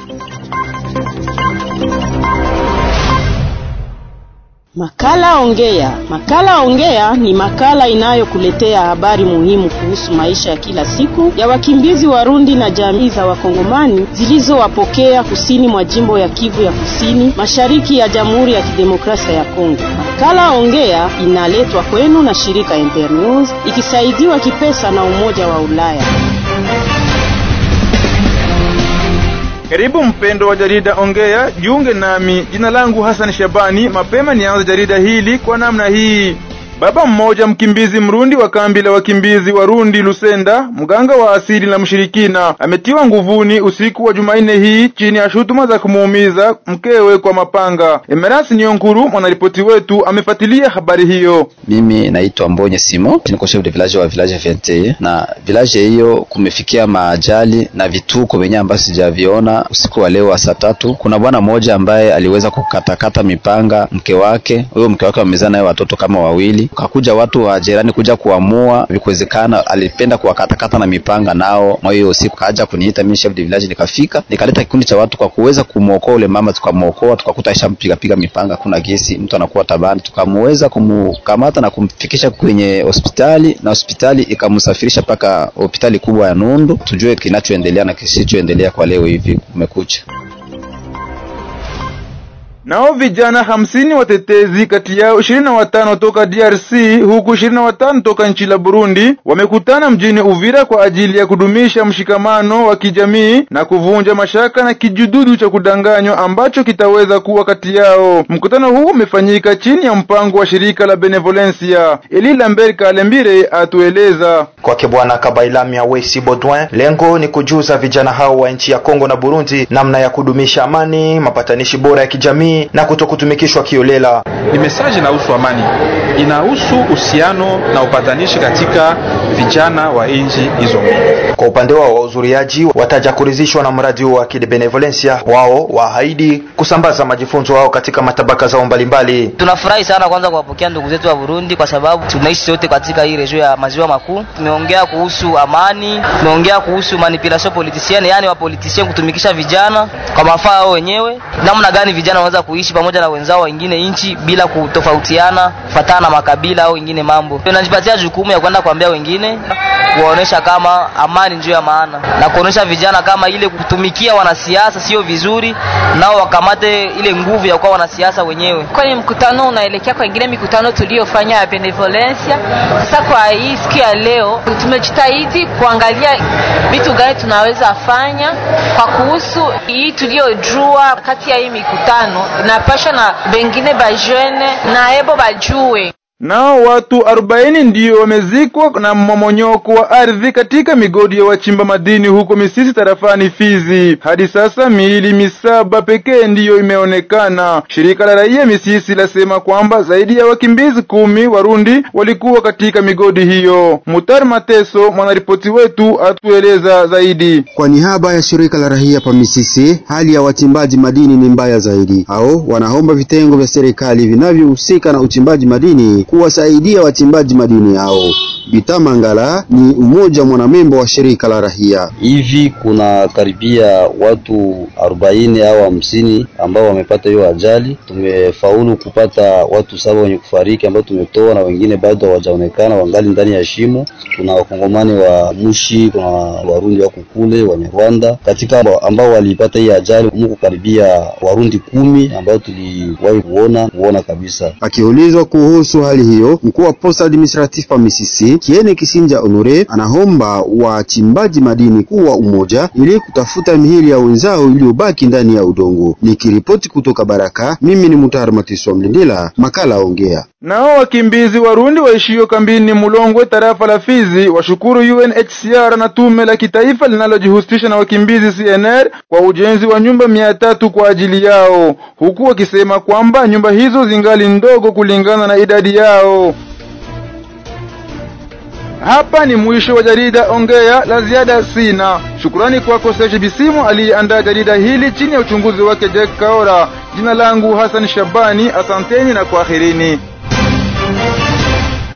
Makala Ongea. Makala Ongea ni makala inayokuletea habari muhimu kuhusu maisha ya kila siku ya wakimbizi Warundi na jamii za Wakongomani zilizowapokea kusini mwa jimbo ya Kivu ya Kusini, mashariki ya Jamhuri ya Kidemokrasia ya Kongo. Makala Ongea inaletwa kwenu na shirika Internews ikisaidiwa kipesa na Umoja wa Ulaya. Karibu mpendo wa jarida Ongea, jiunge nami. Jina langu Hassan Shabani. Mapema nianze jarida hili kwa namna hii. Baba mmoja mkimbizi Mrundi wa kambi la wakimbizi Warundi Lusenda, mganga wa asili na mshirikina, ametiwa nguvuni usiku wa Jumanne hii chini ya shutuma za kumuumiza mkewe kwa mapanga. Emerasi Nionkuru, mwanaripoti wetu, amefuatilia habari hiyo. Mimi naitwa Mbonye Simo, niko chef de village wa village 21 na village hiyo kumefikia maajali na vituko venye ambavyo sijaviona usiku wa leo wa saa tatu. Kuna bwana mmoja ambaye aliweza kukatakata mipanga mke wake, huyo mke wake wamezaa naye watoto kama wawili kakuja watu wa jirani kuja kuamua, vikuwezekana alipenda kuwakatakata na mipanga, nao mwa hiyo usiku kaja kuniita mimi chef de village, nikafika nikaleta kikundi cha watu kwa kuweza kumuokoa ule mama, tukamuokoa tukakuta ishampiga piga mipanga, kuna gesi, mtu anakuwa tabani, tukamuweza kumkamata na kumfikisha kwenye hospitali, na hospitali ikamsafirisha mpaka hospitali kubwa ya Nundu, tujue kinachoendelea na kisichoendelea kwa leo hivi kumekucha. Nao vijana hamsini watetezi kati yao ishirini na watano toka DRC huku ishirini na watano toka nchi la Burundi wamekutana mjini Uvira kwa ajili ya kudumisha mshikamano wa kijamii na kuvunja mashaka na kijududu cha kudanganywa ambacho kitaweza kuwa kati yao. Mkutano huu umefanyika chini ya mpango wa shirika la Benevolencia. Eli Lambert Kalembire atueleza. Kwake Bwana Kabailamia Wesi Baudouin, lengo ni kujuza vijana hao wa nchi ya Kongo na Burundi namna ya kudumisha amani, mapatanishi bora ya kijamii na kutokutumikishwa kiolela. Ni mesaji inahusu amani, inahusu uhusiano na upatanishi katika vijana wa nchi hizo mbili. Kwa upande wao wahudhuriaji wataja kuridhishwa na mradi wa Kibenevolencia. Wao waahidi kusambaza majifunzo wao katika matabaka zao mbalimbali. Tunafurahi sana kwanza kuwapokea ndugu zetu wa Burundi kwa sababu tunaishi wote katika hii region ya maziwa makuu. Tumeongea kuhusu amani, tumeongea kuhusu manipulation politicienne, yani wa politician kutumikisha vijana kwa mafaa yao wenyewe, namna gani vijana wanaweza kuishi pamoja na wenzao wengine nchi bila kutofautiana kufatana na makabila au wengine mambo. Tunajipatia jukumu ya kwenda kuambia wengine, kuwaonesha kama amani ndio ya maana na kuonesha vijana kama ile kutumikia wanasiasa sio vizuri, nao wakamate ile nguvu ya kuwa wanasiasa wenyewe. Kwani mkutano unaelekea kwa ingine mikutano tuliyofanya ya benevolencia. Sasa kwa hii siku ya leo tumejitahidi kuangalia vitu gani tunaweza fanya kwa kuhusu hii tuliyojua kati ya hii mikutano napasha na bengine bajene na ebo bajue Nao watu arobaini ndiyo wamezikwa na mmomonyoko wa ardhi katika migodi ya wachimba madini huko Misisi tarafani Fizi. Hadi sasa miili misaba pekee ndiyo imeonekana. Shirika la raia Misisi lasema kwamba zaidi ya wakimbizi kumi Warundi walikuwa katika migodi hiyo. Mutar Mateso, mwanaripoti wetu, atueleza zaidi. Kwa niaba ya shirika la raia pa Misisi, hali ya wachimbaji madini ni mbaya zaidi. Hao wanaomba vitengo vya serikali vinavyohusika na uchimbaji madini kuwasaidia wachimbaji madini hao. Bitamangala ni mmoja mwanamembo wa shirika la rahia. Hivi kuna karibia watu arobaini au hamsini ambao wamepata hiyo ajali. Tumefaulu kupata watu saba wenye kufariki ambao tumetoa na wengine bado hawajaonekana, wangali ndani ya shimo. Kuna wakongomani wa Mushi, kuna warundi wako kule, Wanyarwanda katika ambao walipata hii ajali, muko karibia warundi kumi ambao tuliwahi kuona kuona kabisa. Akiulizwa kuhusu hali hiyo, mkuu wa posta administratif pa Misisi Kiene Kisinja Honore anaomba wachimbaji madini kuwa umoja ili kutafuta mihili ya wenzao iliyobaki ndani ya udongo. Nikiripoti kutoka Baraka, mimi ni Mutahar Matiswa Mlindila, makala ongea. Nao wakimbizi Warundi waishio kambini Mulongwe tarafa la Fizi washukuru UNHCR na tume la kitaifa linalojihusisha na wakimbizi CNR kwa ujenzi wa nyumba mia tatu kwa ajili yao, huku wakisema kwamba nyumba hizo zingali ndogo kulingana na idadi yao. Hapa ni mwisho wa jarida Ongea, la ziada sina. Shukrani kwako Serge Bisimu aliyeandaa jarida hili chini ya uchunguzi wake Jack Kaora. Jina langu Hassan Shabani, asanteni na kwaherini.